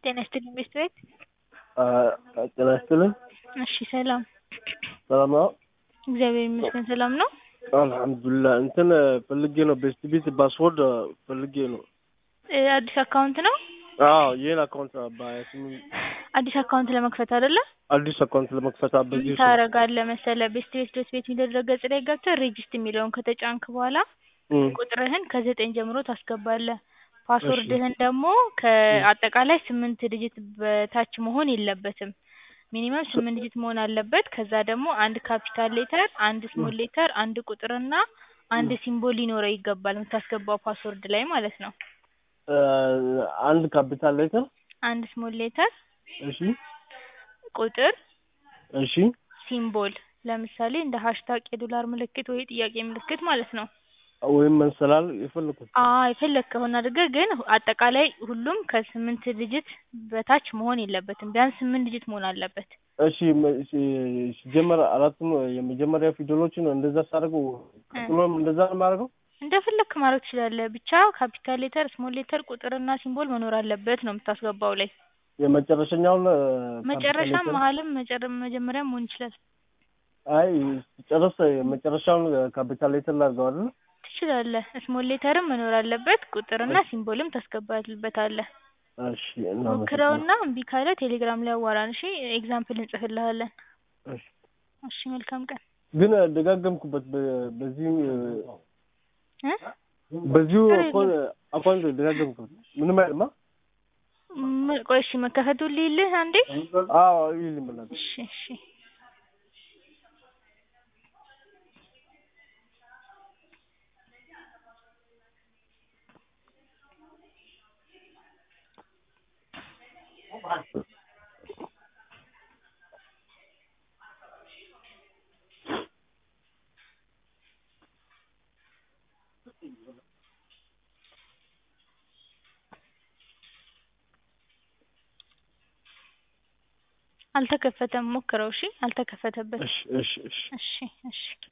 ጤና ይስጥልኝ ቤት ቤት ጤና ይስጥልኝ። እሺ ሰላም ሰላም ነው? እግዚአብሔር ይመስገን ሰላም ነው። አልሐምዱሊላህ እንትን ፈልጌ ነው ቤስት ቢት ፓስወርድ ፈልጌ ነው። እ አዲስ አካውንት ነው? አዎ ይህን አካውንት በሀያ ስምንት አዲስ አካውንት ለመክፈት አይደለ? አዲስ አካውንት ለመክፈት በዚህ ምን ታደርጋለህ መሰለህ ቤስት ቤት ዶት ቤት የሚለው ድረገጽ ላይ ገብተህ ሬጅስት የሚለውን ከተጫንክ በኋላ እም፣ ቁጥርህን ከዘጠኝ ጀምሮ ታስገባለህ። ፓስወርድህን ደግሞ ከአጠቃላይ ስምንት ዲጂት በታች መሆን የለበትም። ሚኒመም ስምንት ዲጂት መሆን አለበት። ከዛ ደግሞ አንድ ካፒታል ሌተር፣ አንድ ስሞል ሌተር፣ አንድ ቁጥርና አንድ ሲምቦል ሊኖረው ይገባል የምታስገባው ፓስወርድ ላይ ማለት ነው። እ አንድ ካፒታል ሌተር አንድ ስሞል ሌተር፣ እሺ ቁጥር፣ እሺ ሲምቦል ለምሳሌ እንደ ሃሽታግ የዶላር ምልክት ወይ ጥያቄ ምልክት ማለት ነው። ወይም መሰላል የፈለኩት አዎ የፈለግከውን አድርገህ ግን አጠቃላይ ሁሉም ከስምንት ዲጂት በታች መሆን የለበትም። ቢያንስ ስምንት ዲጂት መሆን አለበት። እሺ መ- ሲ- ሲጀመር አራቱም የመጀመሪያ ፊደሎችን እንደዛ ሳደርገው ቀጥሎም እንደዛ ነው የማደርገው። እንደፈለግክ ማድረግ ትችላለህ። ብቻ ካፒታል ሌተር፣ ስሞል ሌተር፣ ቁጥርና ሲምቦል መኖር አለበት ነው የምታስገባው ላይ። የመጨረሻኛውን እ፣ ካፒታል መጨረሻም ሌተር- መሀልም መጨረ መጀመሪያም መሆን ይችላል። አይ ጨረሰ የመጨረሻውን ካፒታል ሌተር ላድርገው አይደል? ትችላለህ። ስሞል ሌተርም መኖር አለበት። ቁጥርና ሲምቦልም ታስገባበታለህ። እሺ እናመሰግናለን። ሞክረውና እምቢ ካለ ቴሌግራም ላይ አዋራን። እሺ ኤግዛምፕል እንጽፍልሃለን። እሺ እሺ መልካም ቀን ግን ደጋገምኩበት በ- በዚህ እ በዚሁ ችግር አካውንት አካውንት ደጋገምኩበት ምንም አይልማ። ም- ቆይ እሺ መከፈቱን ልይልህ አንዴ። አዎ ይልኝ በእናትህ። እሺ እሺ አልተከፈተም። ሞክረው። እሺ አልተከፈተበትም። እሺ እሺ እሺ እሺ እሺ